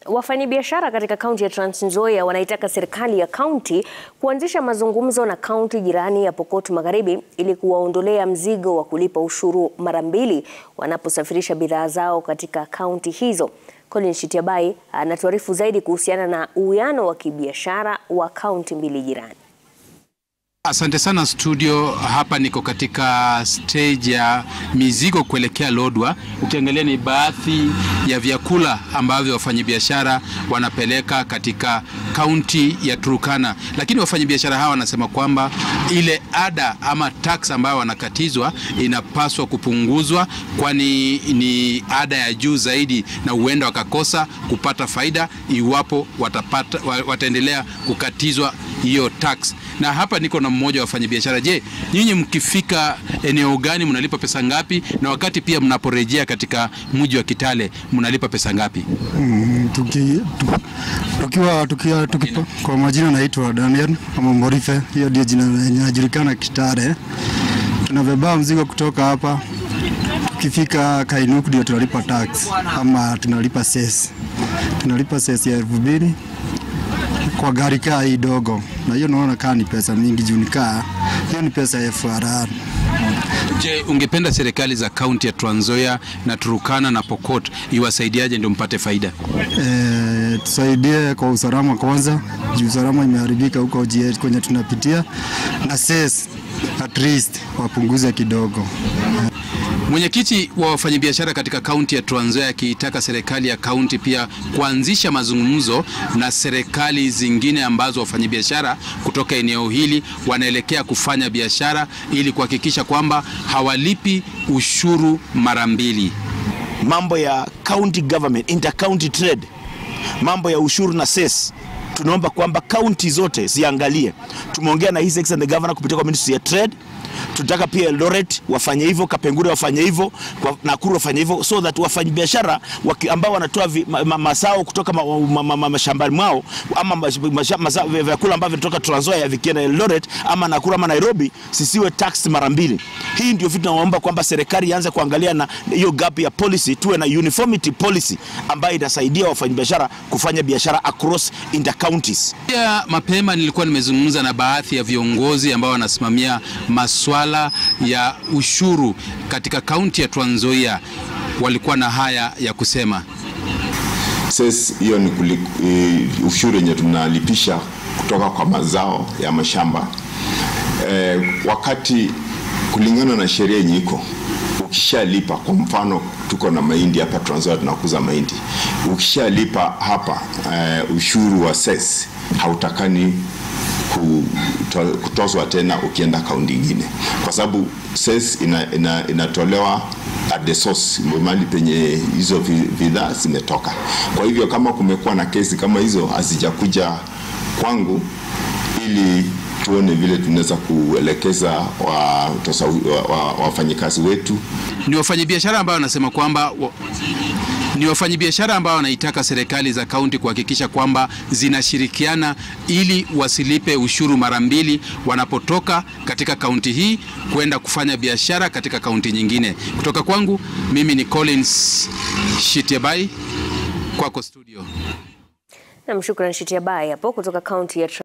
Wafanyabiashara katika kaunti ya Trans Nzoia wanaitaka serikali ya kaunti kuanzisha mazungumzo na kaunti jirani ya Pokot Magharibi ili kuwaondolea mzigo wa kulipa ushuru mara mbili wanaposafirisha bidhaa zao katika kaunti hizo. Colin Shitiabai anatuarifu zaidi kuhusiana na uwiano wa kibiashara wa kaunti mbili jirani. Asante sana studio. Hapa niko katika stage ya mizigo kuelekea Lodwar. Ukiangalia ni baadhi ya vyakula ambavyo wafanyabiashara wanapeleka katika kaunti ya Turkana, lakini wafanyabiashara hawa wanasema kwamba ile ada ama tax ambayo wanakatizwa inapaswa kupunguzwa, kwani ni ada ya juu zaidi, na huenda wakakosa kupata faida iwapo watapata, wataendelea kukatizwa hiyo tax. Na hapa niko na mmoja wa wafanyabiashara. Je, nyinyi mkifika eneo gani mnalipa pesa ngapi, na wakati pia mnaporejea katika mji wa Kitale mnalipa pesa ngapi? Mm, tuki, tu, tukiwa, tukiwa, tukipa, kwa majina naitwa Daniel ama Morife, hiyo ndio jina linajulikana Kitale. Tunabeba mzigo kutoka hapa, tukifika Kainuku ndio tunalipa tax ama tunalipa ses, tunalipa ses ya elfu mbili kwa gari kaa hii dogo, na hiyo naona kaa ni pesa mingi juu nikaa hiyo ni pesa ya FRR. Je, ungependa serikali za kaunti ya Trans Nzoia na Turkana na Pokot iwasaidiaje ndio mpate faida? E, tusaidie kwa usalama kwanza, juu usalama imeharibika huko GH kwenye tunapitia, na ses at least wapunguze kidogo. Mwenyekiti wa wafanyabiashara katika kaunti ya Trans Nzoia akiitaka serikali ya kaunti pia kuanzisha mazungumzo na serikali zingine ambazo wafanyabiashara kutoka eneo hili wanaelekea kufanya biashara ili kuhakikisha kwamba hawalipi ushuru mara mbili. Mambo ya county government, inter-county trade, mambo ya ushuru na ses tunaomba kwamba kaunti zote ziangalie. Tumeongea na His Excellency the Governor kupitia kwa Ministry ya Trade tunataka pia Eldoret wafanye hivyo, Kapengure wafanye hivyo, Nakuru wafanye hivyo, so that wafanyabiashara ambao wanatoa ma, ma, mazao kutoka mashambani ma, ma, ma, mwao ama vyakula ambavyo vinatoka Trans Nzoia vikienda Eldoret ama Nakuru ama Nairobi sisiwe tax mara mbili. Hii ndio vitu tunaomba kwamba serikali ianze kuangalia na hiyo gap ya policy, tuwe na uniformity policy ambayo itasaidia wafanyabiashara kufanya biashara across inter counties. Pia mapema nilikuwa nimezungumza na baadhi ya viongozi ambao wanasimamia maswala ya ushuru katika kaunti ya Trans Nzoia, walikuwa na haya ya kusema. Sasa hiyo ni kulik, uh, ushuru yenye tunalipisha kutoka kwa mazao ya mashamba eh, wakati kulingana na sheria yenye iko ukishalipa, kwa mfano tuko na mahindi hapa Trans Nzoia tunakuza mahindi, ukishalipa hapa uh, ushuru wa ses hautakani kutozwa tena ukienda kaunti nyingine, kwa sababu ses ina, ina, inatolewa at the source, mahali penye hizo bidhaa zimetoka. Kwa hivyo kama kumekuwa na kesi kama hizo hazijakuja kwangu, ili tuone vile tunaweza kuelekeza wafanyikazi wa, wa, wa wetu. Ni wafanyabiashara ambao wanasema kwamba wa ni wafanyabiashara ambao wanaitaka serikali za kaunti kuhakikisha kwamba zinashirikiana ili wasilipe ushuru mara mbili wanapotoka katika kaunti hii kwenda kufanya biashara katika kaunti nyingine. Kutoka kwangu mimi ni Collins Shitiabai, kwako studio. Namshukuru Shitiabai hapo kutoka kaunti ya